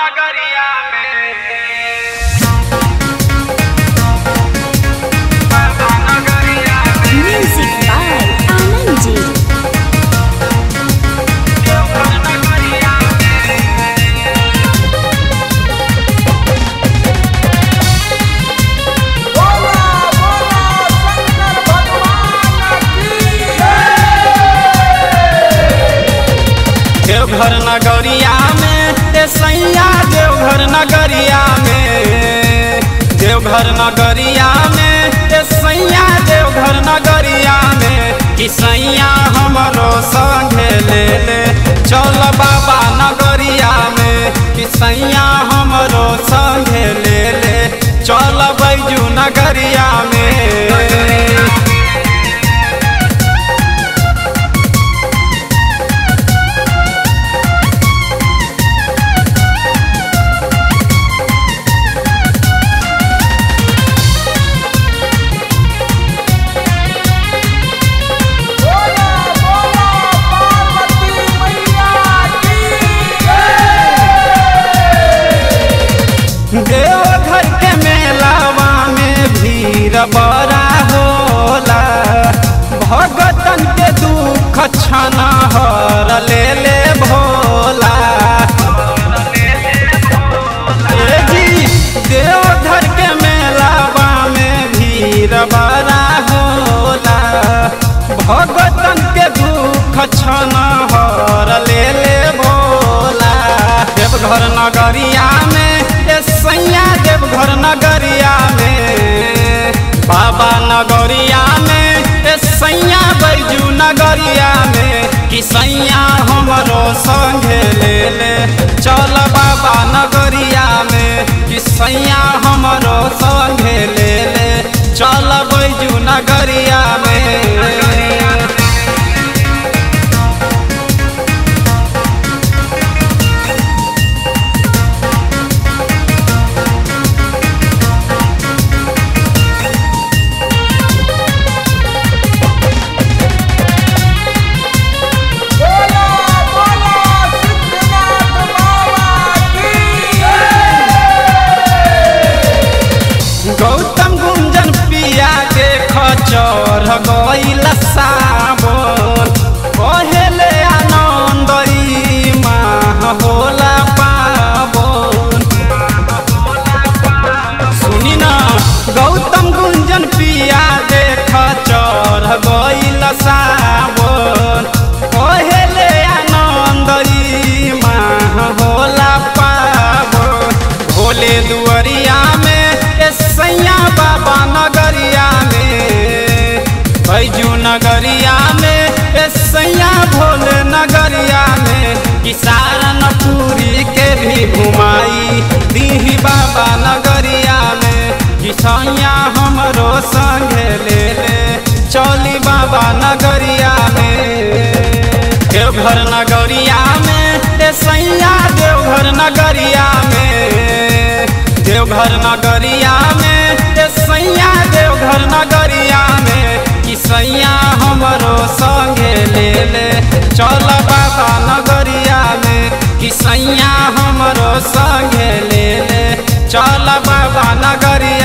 नगरिया में बाबा नगरिया में Music by Anand Ji. Deoghar नगरिया में देवघर नगरिया में ए सैया देवघर नगरिया में देवघर नगरिया में ए सैया देवघर नगरिया में कि सैया हमरो संगे ले ले चल बाबा नगरिया में कि सैया हमरो संगे ले ले चल बैजू नगरिया में देवघर के मेलावा में भीड़ बड़ा होला भगतन के दुख छना हर ले ले भोला ए जी देवघर के मेलावा में भीड़ बड़ा होला भगतन के दुख छना हर ले ले भोला देवघर नगरिया में ए सैया देवघर नगरिया में बाबा नगरिया में ए सैया बैजू नगरिया में कि सैया हमरो संगे ले ले चल बाबा नगरिया में कि सैया हमरो संगे ले ले चल बैजू नगरिया में गौतम गुंजन पिया के खचर गईल साबन पहले आनंदई माह होला पावन सुनी ना गौतम गुंजन पिया के खचर गईल साबन पहले आनंदई माह होला पावन भोले दुआरिया में ए सैया बाबा नगरिया में बैजू नगरिया में ए सैया भोले नगरिया में किसान पूरी के भी घुमाई दीही बाबा नगरिया में किसैया हमरो संगे ले ले चली बाबा नगरिया में देवघर नगरिया में ए सैया देवघर नगरिया में देवघर नगरिया में ए सैया देवघर नगरिया में कि सैया हमरो संगे ले ले चल बाबा नगरिया में कि सैया हमरो संगे ले ले चल बाबा नगरिया